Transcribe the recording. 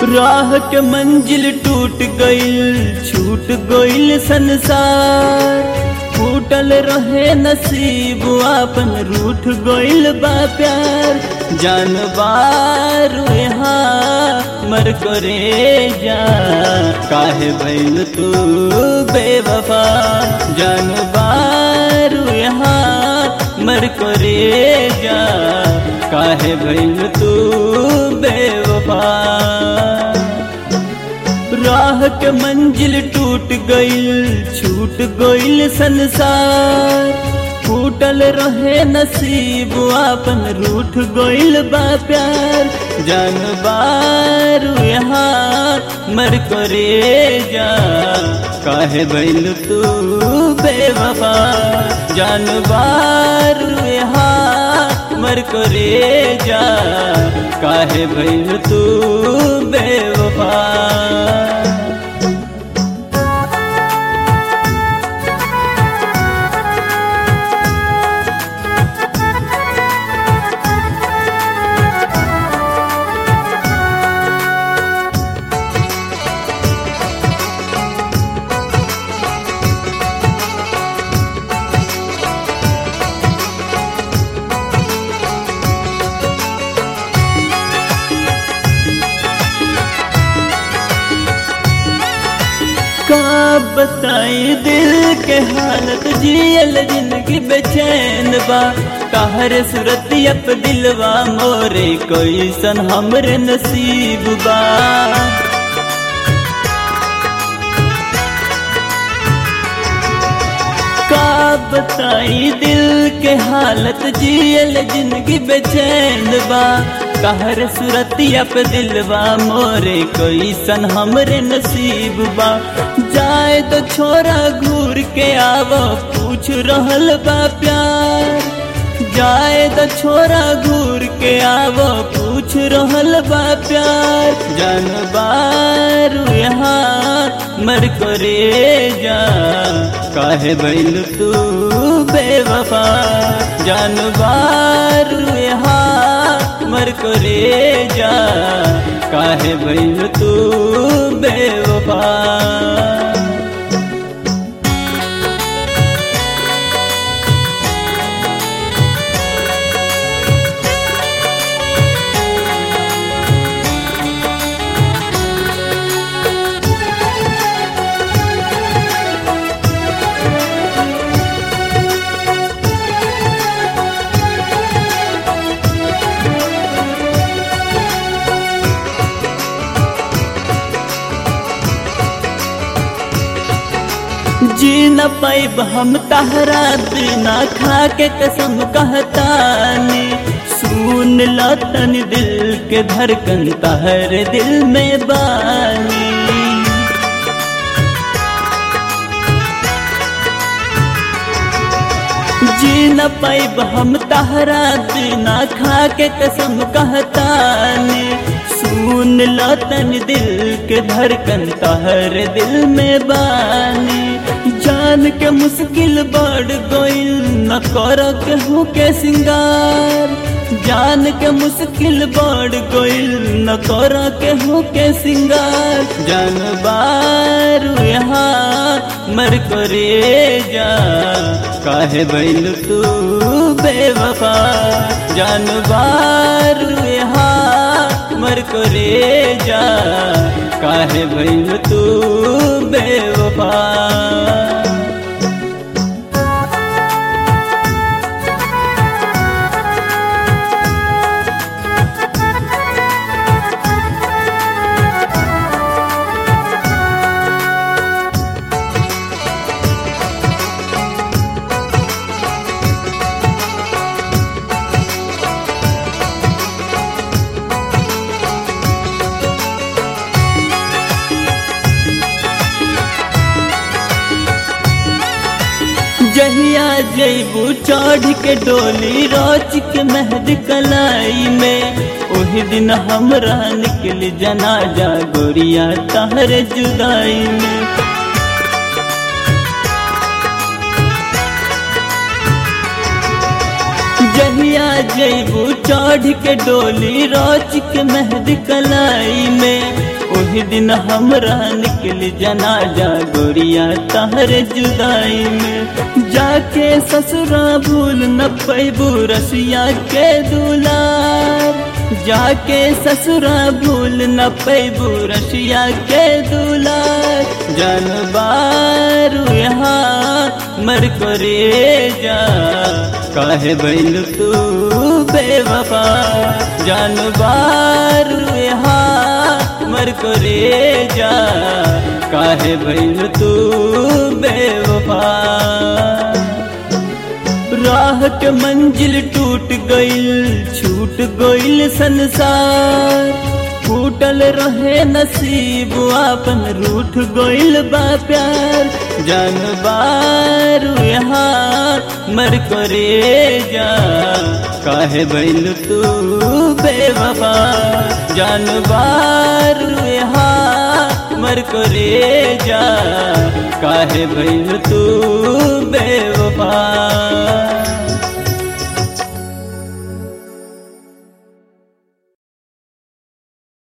राह के मंजिल टूट गईल छूट गईल संसार फूटल रहे नसीब आपन रूठ गईल बा प्यार जानबार यहाँ मर करे जा काहे भइल तू बेवफा जानबार यहाँ मर करे जा काहे भइल तू बेवफा राह के मंजिल टूट गईल छूट गईल संसार फूटल रहे नसीब आपन रूठ गईल बा प्यार जानबार यहाँ मर करे जा काहे भइल तू बेवफा जानबार यहाँ मर करे जा काहे भइल तू बेवफा का बताई दिल के हालत जियल जिंदगी बेचैन बा कहर सूरत अप दिलवा मोरे कोई सन हमरे नसीब बा का बताई दिल के हालत जियल जिंदगी बेचैन बा कहर सुरतिया पे दिलवा मोरे कोई सन हमरे नसीब बा जाए तो छोरा घूर के आवो पूछ रहल बा प्यार जाए तो छोरा घूर के आवो पूछ रहल बा प्यार जानबार यहाँ मर करे जा काहे भइल तू बेवफा जानबार यहाँ मर करे जा काहे भइल तू बेवफा जी न पैब हम तहरा बिना खा के कसम कहतानी सुन लो तन दिल के धड़कन तहर दिल में बानी जी न पैब हम तहरा बिना खा के कसम कहतानी सुन लो तन दिल के धड़कन तहर दिल में बानी जान के मुश्किल बढ़ गईल न कर केहू के सिंगार जान के मुश्किल बढ़ गईल न कर केहू के सिंगार जानबार यहाँ मर करे जा काहे बैल तू बेवफा जानबार यहाँ मर करे जा काहे बैल तू बेवफा जहिया जैबू चढ़ के डोली रोच के मेहद कलाई में ओही दिन हमरा निकल जनाजा गोरिया तहर जुदाई में जहिया जैबू चढ़ के डोली रोच के मेहद कलाई में ओही दिन हमरा निकल जनाजा गोरिया तहर जुदाई में जाके ससुरा भूल न पैबू रसिया के दुलार जाके ससुरा भूल न पैबू रसिया के दुलार जानबारू यहाँ मर करे जा काहे बैल तू बेवफा जानबारू यहाँ मर करे जा काहे बैल तू बेवफा राह के मंजिल टूट गइल छूट गइल संसार फूटल रहे नसीब आपन रूठ गइल बा प्यार जानबार यहाँ मर करे जा काहे बैल तू बेवफा जानबार यहाँ मर करे जा काहे बैल तू बेवफा